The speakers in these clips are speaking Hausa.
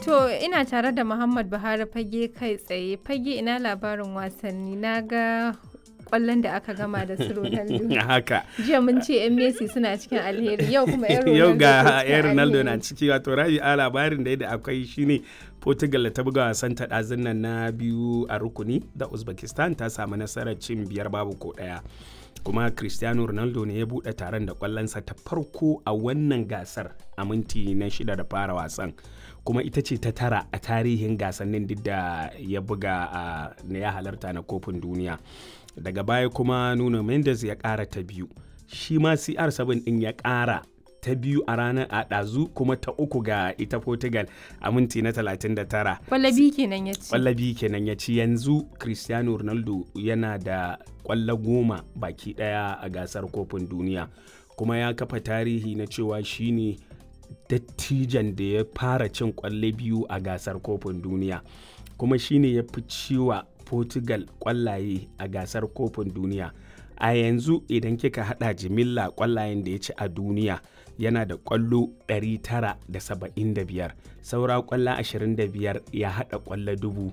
To ina tare da Muhammad Buhari fage kai tsaye fage ina labarin wasanni na ga kwallon da aka gama da su Ronaldo. haka Jiya mun ce 'yan Messi suna cikin alheri yau kuma 'yan Ronaldo. yau ke ga cikin yan ronaldo alheri. na ciki wato rabi a labarin da da akwai shine portugal da ta buga wasan ta ɗazun nan na biyu a rukuni da uzbekistan ta samu nasarar cin biyar babu ko ɗaya kuma cristiano ronaldo ne ya buɗe taron da kwallonsa ta farko a wannan gasar a minti na shida da fara wasan kuma ita ce ta tara a tarihin gasannin duk da ya buga a na ya halarta na kofin duniya daga baya kuma nuno mendes ya ƙara ta biyu shi ma cr7 ɗin ya ƙara ta biyu a ranar a ɗazu kuma ta uku ga ita portugal a minti na 39 Kwallabi kenan ya ci. kwallabi kenan ya ci yanzu cristiano ronaldo yana da kwallo goma baki daya a gasar kofin duniya kuma ya kafa tarihi na cewa shine dattijan da ya fara cin kwalle biyu a gasar kofin duniya kuma shine ya fi ciwa portugal kwallaye a gasar kofin duniya a yanzu idan kika hada jimilla kwallayen da ya ci a duniya yana da kwallo 975 saura kwallo 25 ya hada kwallo dubu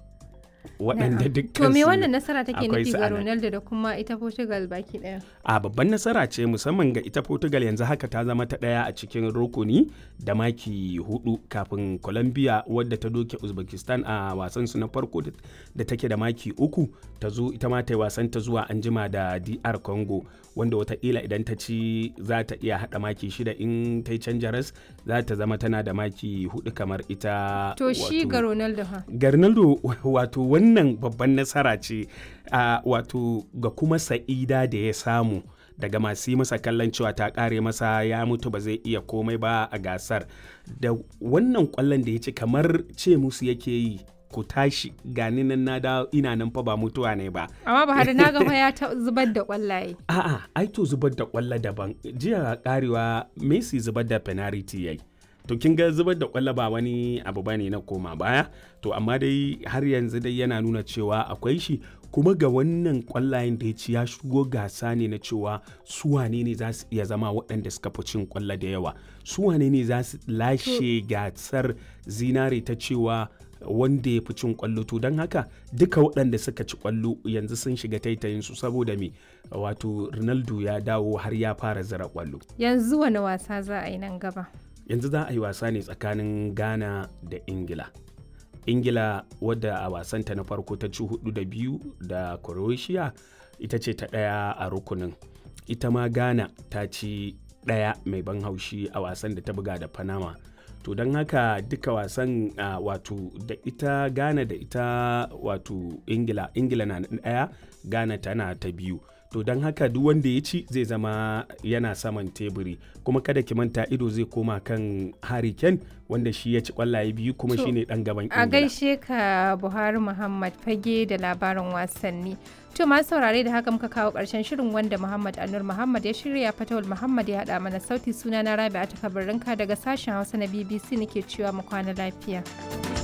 waɗanda dukkan To me su wannan nasara take akwai nufi su ga a nan. Ronaldo da kuma ita Portugal baki daya? a babban nasara ce musamman ga ita portugal yanzu haka ta zama ta ɗaya a cikin rukuni da maki hudu kafin colombia wadda ta doke uzbekistan a wasan su na farko da- da take da maki uku ta zo ita ma ta yi wasan ta zuwa anjima da dr congo wanda wataƙila idan ta ci za ta iya haɗa maki shida in ta yi canja ras za ta zama tana da maki hudu kamar ita To shi wato- ga Ronaldo ha. ga Ronaldo wato wannan babban nasara ce a wato ga kuma sa'ida da ya samu daga masu yi masa kallon cewa ta kare masa ya mutu ba zai iya komai ba a gasar da wannan kwallon da ya ci kamar ce musu yake yi ku tashi gani nan na da ina nan fa ba mutuwa ne ba Amma Buhari na ga fa ya ta zubar da kwallaye. a'a ai to zubar da kwallo daban jiya karewa Messi zubar da penalty yayi to kin ga zubar da kwallo ba wani abu bane na koma baya to amma dai har yanzu dai yana nuna cewa akwai shi kuma ga wannan kwallayen da ya ci ya shigo gasa ne na cewa su wane ne za su iya zama waɗanda suka fi cin kwallo da yawa su wane ne za su lashe gasar zinare ta cewa wanda ya fi cin kwallo to don haka duka waɗanda suka ci kwallo yanzu sun shiga taitayin su saboda me wato ronaldo ya dawo har ya fara zira kwallo Yanzu wani wasa za a yi nan gaba? yanzu za a yi wasa ne tsakanin ghana da ingila ingila wadda a wasanta na farko ta ci hudu da biyu da croatia ita ce ta ɗaya a rukunin ita ma ghana ta ci ɗaya mai ban haushi a wasan da ta buga da panama to don haka duka wasan ah, wato da ita ghana da ita wato ingila ingila na ɗaya ghana tana ta biyu to don haka duk wanda ya ci zai zama yana saman teburi kuma kada ki manta ido zai koma kan Harry Kane wanda shi ya ci kwallaye biyu kuma To, shine dan gaban A Ingila. gaishe ka Buhari Muhammad fage da labarin wasanni. To masu saurare da haka muka kawo ƙarshen shirin wanda Muhammad Anur Muhammad ya shirya Fatawul Muhammad ya haɗa mana sauti suna na Rabi'a ta daga sashen Hausa na BBC nake cewa mu kwana lafiya.